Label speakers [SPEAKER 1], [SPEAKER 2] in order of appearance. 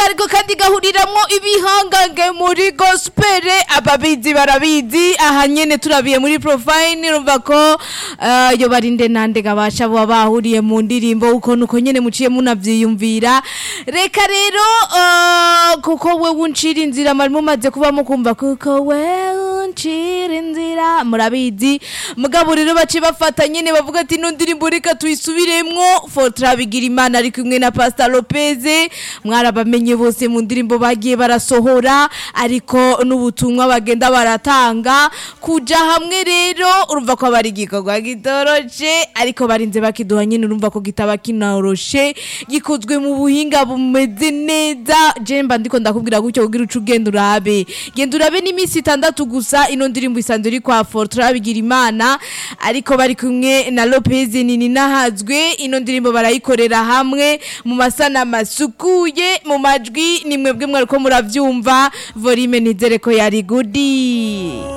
[SPEAKER 1] ariko kandi gahuriramwo ibihangange muri gospel ababizi barabizi aha nyene turabiye muri profile urumva ko eh, iyo barinde nande gabasha bo bahuriye mu ndirimbo uko nuko nyene muciye munavyiyumvira reka rero eh, kuko we uncira inzira mwari mumaze kuba mukumva kuko we uncira inzira murabizi mugabo rero bace bafata nyene bavuga ati ino ndirimbo reka tuyisubiremwo Fortra Bigirimana ari kumwe na Pastor Lopez mwarabamenye bose mu ndirimbo bagiye barasohora ariko n'ubutumwa bagenda baratanga kuja hamwe rero urumva ko bari igikorwa gitoroshe ariko barinze bakiduha nyine urumva ko kitaba kinoroshe gikozwe mu buhinga bumeze neza je mba ndiko ndakubwira gutyo kugira uca ugenda urabe genda urabe n'iminsi itandatu gusa ino ndirimbo isanzwe iri kwa Fortra Bigirimana ariko bari kumwe na Lopez nini nahazwe ino ndirimbo barayikorera hamwe mu masana masukuye mu majwi ni mwebwe mwariko muravyumva volume nizere ko yari gudi